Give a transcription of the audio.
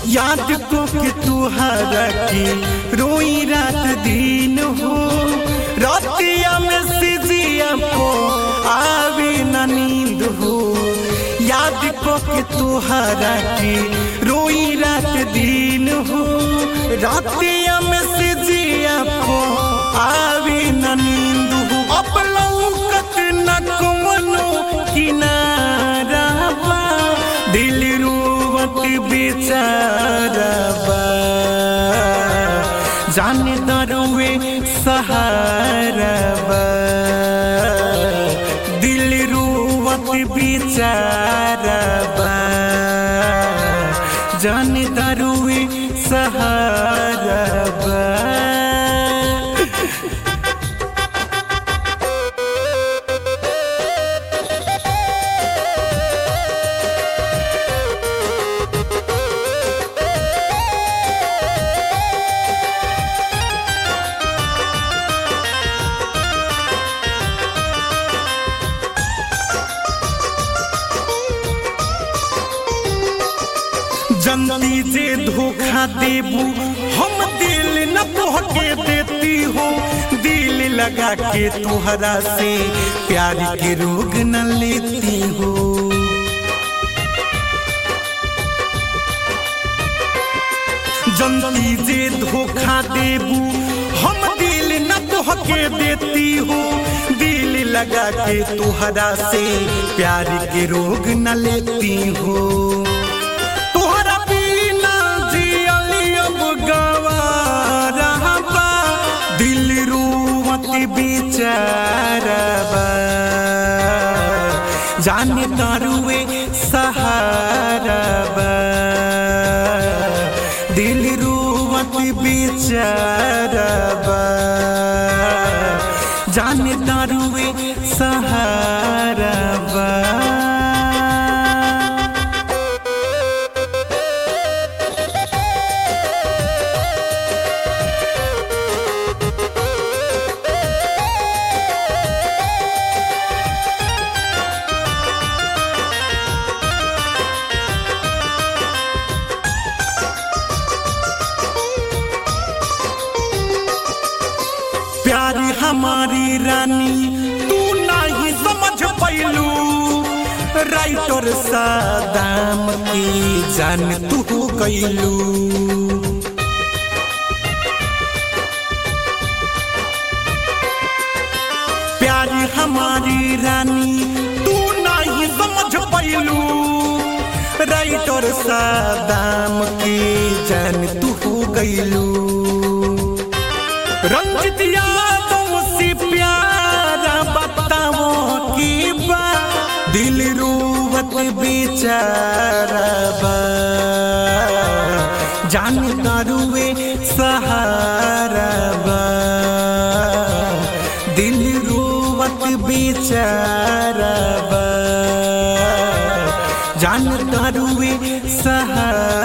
याद को के तुहरा के रोई रात दिन हो रातिया में सिजिया को आवे न नींद हो याद को के तुहरा के रोई रात दिन हो रातिया में सिजिया को आवे न नींद हो अब लौकत न कोनो किनारा बा दिल रोवत बेचारा बा जाने दरुए सहारा बा दिल रोवत बेचारा बा जाने दरुए सहारा बा जनती जे धोखा देबू हम दिल न तोहके देती हो दिल लगा के तुहरा से प्यार के रोग न लेती हो जनती जे धोखा देबू हम दिल न तोहके देती हो दिल लगा के तुहरा से प्यार के रोग न लेती हो तोहरा बिना जियली अब गवारा बा दिल रोवत बेचारा बा जाने दारुए सहारा बा दिल रोवत बेचारा बा जाने दारुए सहारा बा प्यार हमारी रानी तू नहीं समझ पैलू राइटर सादाम की जान तू कैलू प्यार हमारी रानी तू नहीं समझ पैलू राइटर सादाम की जान तू गैलू रंजित यादों से प्यारा बताओ की बा दिल रोवत बेचारा बा जान दारुए सहारा बा दिल रोवत बेचारा बा जान दारुए सहारा